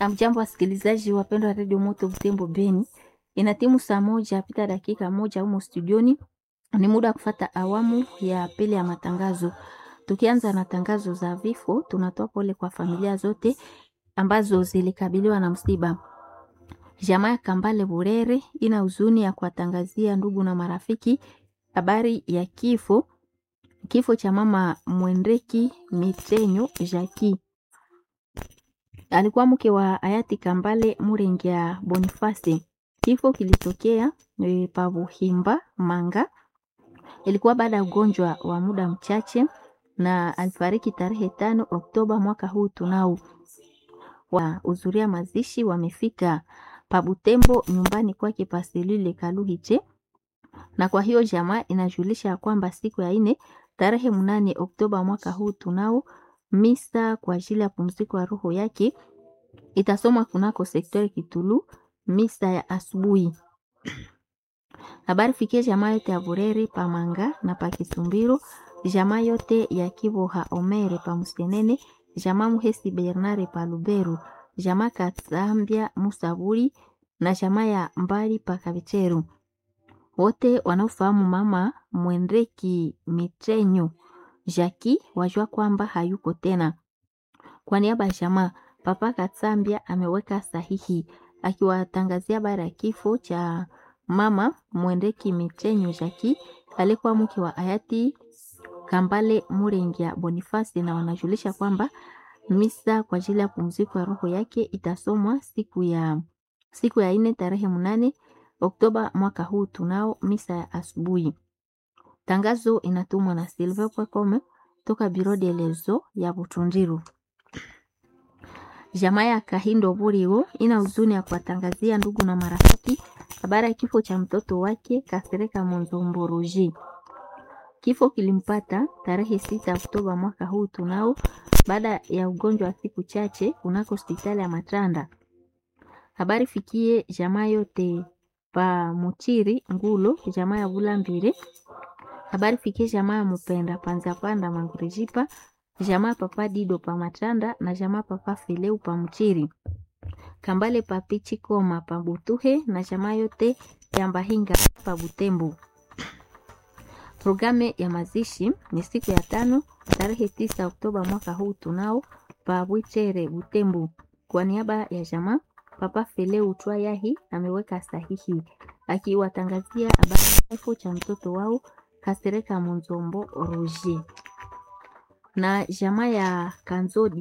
Amjambo wasikilizaji wapendwa wa redio Moto Butembo Beni, ina timu saa moja pita dakika moja humo studioni. Ni muda wa kufata awamu ya pili ya matangazo. Tukianza na tangazo za vifo, tunatoa pole kwa familia zote ambazo zilikabiliwa na msiba. Jamaa ya Kambale Burere ina huzuni ya kuwatangazia ndugu na marafiki habari ya kifo kifo cha mama Mwendeki Mitenyo Jaki alikuwa mke wa hayati Kambale Murengia Boniface. Kifo kilitokea e, Pabuhimba Manga, ilikuwa baada ya ugonjwa wa muda mchache, na alifariki tarehe tano Oktoba mwaka huu. Tunao wahudhuria mazishi wamefika Pabutembo nyumbani kwake Paselile Kaluhiche, na kwa hiyo jamaa inajulisha ya kwamba siku ya ine tarehe mnane Oktoba mwaka huu tunao misa kwa ajili ya pumziko ya roho yake itasomwa kunako sektori Kitulu misa ya asubuhi. Habari fikie jamaa yote ya Bureri Pamanga na Pakisumbiro, jamaa yote ya Kiboha Omere pa Musenene, jamaa Muhesi Bernare pa Luberu, jamaa Katsambia Musaburi na jamaa ya Mbali pa Kabicheru, wote wanaofahamu mama Mwendeki Mitrenyo Jaki wajua kwamba hayuko tena. Kwa niaba ya jamaa Papa Katsambia ameweka sahihi akiwatangazia habari ya kifo cha mama Mwendeki Mitrenyo Jaki alikuwa mke wa hayati Kambale Murengia Bonifasi, na wanajulisha kwamba misa kwa ajili ya pumziko ya roho yake itasomwa siku ya siku ya ine tarehe mnane Oktoba mwaka huu. Tunao misa ya asubuhi. Tangazo inatumwa na Silver Pwakome toka Biro de Lezo ya Butundiru. Jamaa ya Kahindo Burigo ina huzuni ya kuwatangazia ndugu na marafiki habari ya kifo cha mtoto wake Kasereka Monzomboroji. Kifo kilimpata tarehe sita Oktoba mwaka huu tunao, baada ya ugonjwa wa siku chache kunako hospitali ya Matranda. Habari fikie jamaa yote pa Muchiri Ngulo, jamaa ya Bulambire. Habari fikie jamaa ya Mupenda Panza Panda Mangurijipa, jamaa papa Dido pa Matranda na jamaa papa Fileu pa Muchiri. Kambale pa Pichikoma pa Butuhe na jamaa yote ya Mbahinga pa Butembo. Programu ya mazishi ni siku ya tano tarehe tisa Oktoba mwaka huu tunao pa Bwichere Butembo. Kwa niaba ya jamaa Papa Feleu Twayahi ameweka sahihi akiwatangazia habari ya kifo cha mtoto wao Kasereka Munzombo Roger na jamaa ya Kanzodi